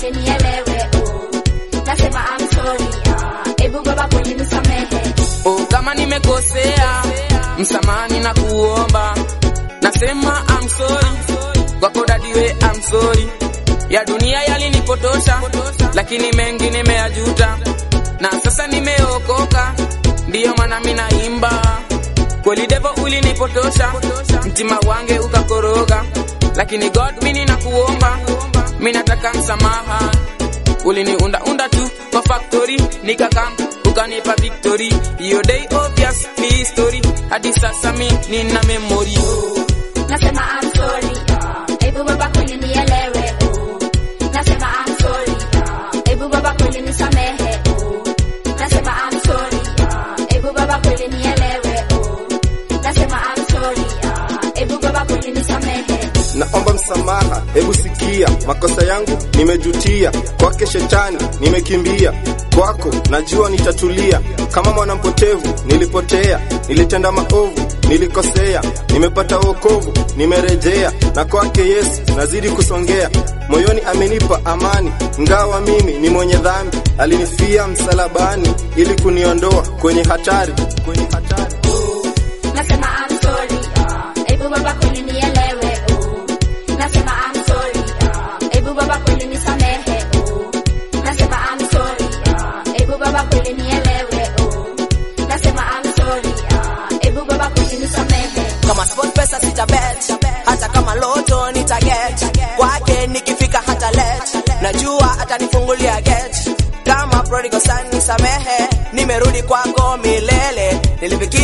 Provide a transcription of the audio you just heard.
kweli nielewe oh. Nasema I'm sorry ah. Ebu baba kweli nisamehe Oh, kama nimekosea msamani na kuomba, nasema I'm sorry kwako dadiwe, I'm sorry. Ya dunia yalinipotosha, lakini mengi nimeyajuta, na sasa nimeokoka, ndiyo maana mimi naimba. Kweli devo ulinipotosha, mtima wange ukakoroga, lakini God mimi nakuomba, mimi nataka msamaha. Uliniunda unda tu kwa factory, nikakam ukanipa victory. Hiyo day obvious ni story, hadi sasa mi nina memory. Nasema I'm sorry ah. Ebu baba kweli nielewe oh. Nasema I'm sorry ah. Ebu baba kweli nisamehe oh. Nasema I'm sorry ah. Ebu baba kweli nielewe oh. Nasema I'm sorry ah. Ebu baba kweli nisamehe naomba msamaha, hebu sikia makosa yangu nimejutia, kwake shetani nimekimbia, kwako najua nitatulia. Kama mwana mpotevu nilipotea, nilitenda maovu, nilikosea, nimepata wokovu, nimerejea, na kwake Yesu nazidi kusongea. Moyoni amenipa amani, ngawa mimi ni mwenye dhambi, alinifia msalabani ili kuniondoa kwenye hatari, kwenye hatari. Nasema I'm sorry ah. Ebu baba kweli nielewe oh. Nasema I'm sorry ah. Ebu baba kweli nisamehe oh. Nasema I'm sorry ah. Ebu baba kweli nielewe oh. Nasema I'm sorry ah. Ebu baba kweli nisamehe kama sport pesa sitabet hata kama loto nitaget kwake nikifika hata let najua atanifungulia get kama prodigal son nisamehe nimerudi kwako milele nilifikiri